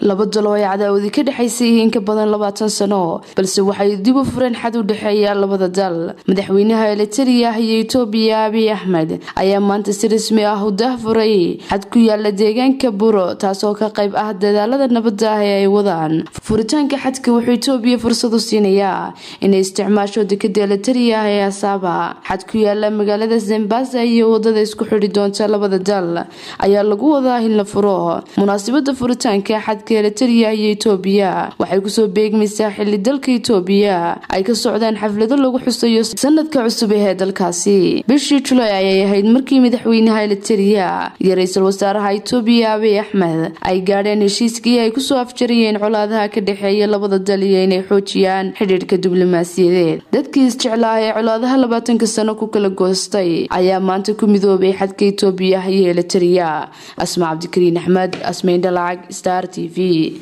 laba dalo ay cadaawadi ka dhexaysay in ka badan labaatan sano balse waxay dib u fureen xad u dhexeeya labada dal madaxweynaha elitariya iyo etoobiya abiy axmed ayaa maanta si rasmi ah u dahfuray xad ku yaala deegaanka buro taasoo ka qayb ah dadaalada nabadda ah ee ay wadaan furitaanka xadka wuxuu etoobiya fursad u siinayaa inay isticmaasho dekada elitariya ah ee asaaba xad ku yaala magaalada zambasa iyo wadada isku xidhi doonta labada dal ayaa lagu wadaa in la furo munaasabada furitaanka xadka eritariya iyo etoobiya waxay kusoo beegmaysaa xili dalka etoobiya ay ka socdaan xaflado lagu xusayo sanadka cusub ee dalkaasi bishii julay ayay ahayd markii madaxweynaha elitariya iyo ra-iisul wasaaraha etoobiya abiy axmed ay gaadheen heshiiskii ay kusoo afjarayeen colaadaha ka dhexeeya labada dal iyo inay xoojiyaan xidhiirhka diblomaasiyadeed dadkii isjeclaa ee colaadaha labaatanka sano ku kala goostay ayaa maanta ku midoobay xadka etoobiya iyo elitariya asma cabdikariin axmed asmayn dhalacag star t v